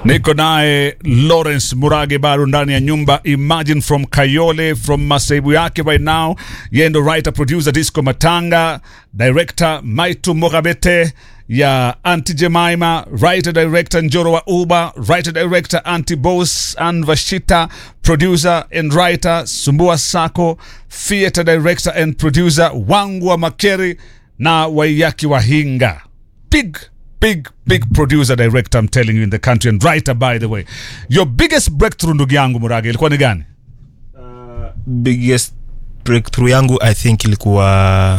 niko naye Lawrence Murage bado ndani ya nyumba Imagine from Kayole from masaibu yake right now. Yeye ndo writer producer Disco Matanga, director Maitu Mogabete ya Anti Jemima, writer director Njoro wa Uba, writer director Anti Boss and Vashita, producer and writer Sumbua Sako, theater director and producer Wangu wa Makeri na Waiyaki Wahinga. Big big big producer director I'm telling you in the country and writer by the way your biggest breakthrough ndugu yangu murage ilikuwa ni gani biggest breakthrough yangu i think ilikuwa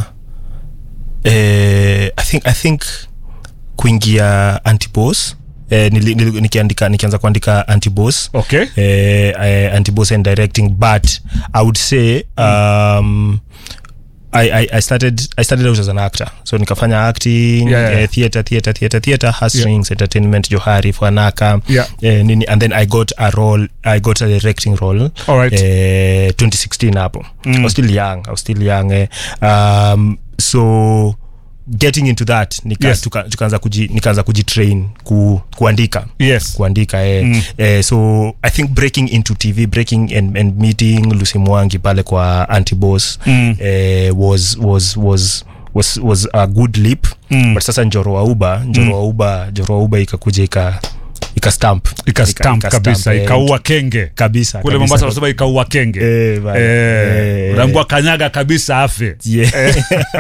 eh, I think, I think kuingia antibos eh, nili, nili, nikiandika nikianza kuandika antibos okay eh, eh, antibos and directing but i would say um, I, I, I started I started out as an actor so nikafanya acting Yeah, yeah. eh, theater theater theater theater hustings entertainment johari fanaka Yeah. eh, nini and then I got a role I got a directing role All right. eh, 2016 hapo Mm. I was still young I was still young eh. um, so getting into that nika, Yes. tuka, tukaanza kuji, nikaanza kujitrain ku, kuandika yes kuandika eh. Mm. Eh, so i think breaking into tv breaking and, and meeting lucy mwangi pale kwa antibos Mm. eh, was, was, was was was a good leap Mm. but sasa njoro wa uba njoro wa uba njoro wa uba ikakuja ika ika stamp ikastamp ika- kabisa stamp, eh, ikaua kenge kabisa kule kabisa. mombasa wanasema ikaua kenge Eh, bana. Eh, Eh, unaambiwa kanyaga kabisa afe yeah.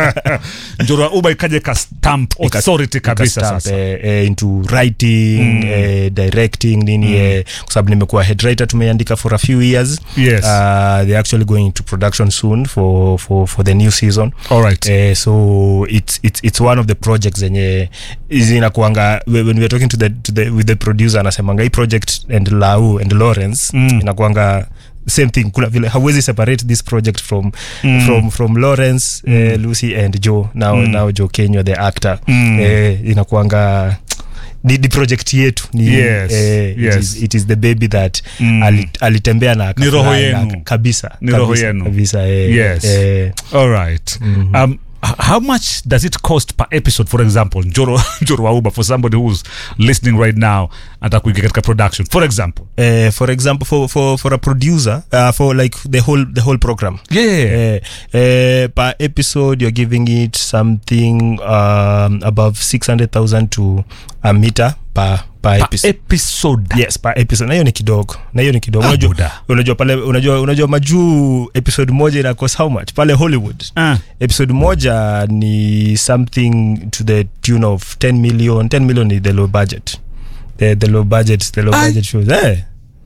njoro ya uba ikaja ikastamp Ika- authority kabisa ikastamp, sasa eh, eh, into writing Mm. eh, directing nini eh, kwa sababu nimekuwa head writer tumeandika for a few years yes uh, they're actually going into production soon for, for, for the new season all right uh, so it's, it's, it's one of the projects zenye zinakuanga when we're talking to the, to the, with the producer anasemanga hii project and lau and lawrence Mm. inakuanga same thing kuna vile hauwezi separate this project from Mm. from from lawrence eh, lucy and joe now Mm. now joe kenyo the actor Mm. eh, inakuanga ni, ni project yetu ni, Yes, eh, yes. It, is, it is the baby that Mm. ali, alitembea na Ni roho akafurahi na yenu. aka- kabisa Ni roho kabisa, yenu. kabisa eh, Yes. eh, all right Mhm. um, h- how much does it cost per episode for example njoro njoro wa uba for somebody who's listening right now atakuingia katika production for example uh, for example for, for, for a producer uh, for like the whole the whole program yeah uh, uh, per episode you're giving it something um, above 600000 to a meter per per per episode episode yes per episode na hiyo ni kidogo na hiyo ni kidogo Ah, unajua, buda. unajua pale unajua unajua majuu episode moja ina cost how much pale hollywood Ah, episode moja ni something to the tune of 10 million 10 million ni the low budget the, the low budget the low Ai. budget shows eh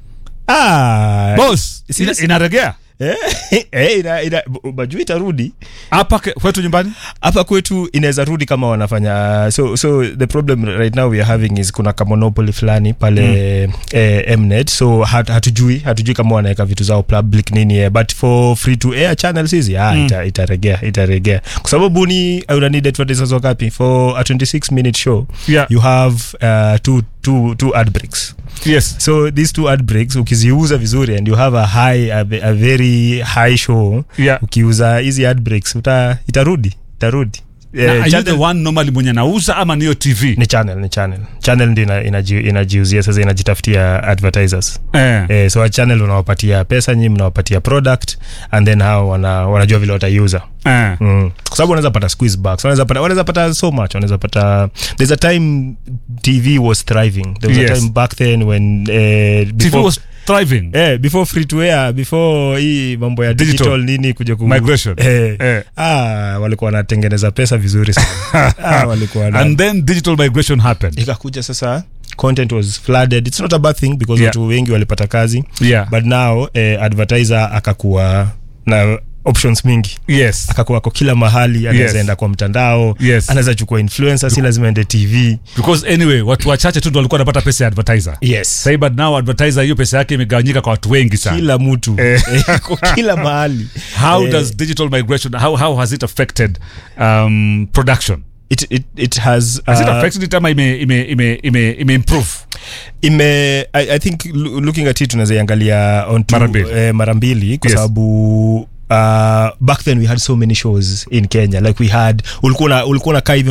ah boss ina, Serious? inaregea eh, eh, ina, ina, majuu itarudi hapa ke- kwetu nyumbani hapa kwetu inaweza rudi kama wanafanya so so the problem right now we are having is kuna kamonopoly fulani pale mm. eh, mnet so hat, hatujui hatujui kama wanaweka vitu zao public nini eh, but for free to air channels hizi ah, Mm. ita, itaregea itaregea kwa sababu ni una need advertisers wakapi for a 26 minute show yeah you have uh, two, two, two ad breaks yes so these two ad breaks ukiziuza vizuri and you have a high a, ve- a very high show yeah ukiuza hizi ad breaks uta itarudi itarudi Na Eh, are you channel- the one normally mwenye nauza ama niyo tv ni channel ni channel channel ndi ina- inaji- inajiuzia sasa inajitafutia advertisers eh. eh, so a channel unawapatia pesa nyi mnawapatia product and then hao wana, wanajua vile wataiuza Eh. mm. kwa sababu wanaweza pata squeeze backs wanaweza pata wanaweza pata so much wanaweza pata there's a time tv was thriving there was Yes. a time back then when eh, tv before, was thriving eh, before free to air before hii mambo ya Digital. digital, nini kuja ku migration eh, eh. ah, walikuwa wanatengeneza pesa vizuri sana ah, walikuwa wana- and then digital migration happened ikakuja sasa content was flooded it's not a bad thing because Yeah. watu wengi walipata kazi yeah but now eh, advertiser akakuwa na options mingi yes akakuwa kwa kila mahali anaweza Yes. enda kwa mtandao Yes. anaweza chukua influencer si lazima ende tv because anyway watu wachache tu ndo walikuwa wanapata pesa ya advertiser yes Sahi, but now advertiser hiyo pesa yake imegawanyika kwa watu wengi sana kila mtu Eh. Eh, kwa kila mahali how Eh, does digital migration how, how has it affected um, production it, it, it has has it uh, affected it ama ime, ime, ime, ime, ime improve ime I, i think lo- looking at it tunaweza iangalia on two, Mara mbili. eh, mara mbili kwa Yes. sababu uh, back then we had so many shows in kenya like we had ulikuwa una- ulikuwa unakaa hivi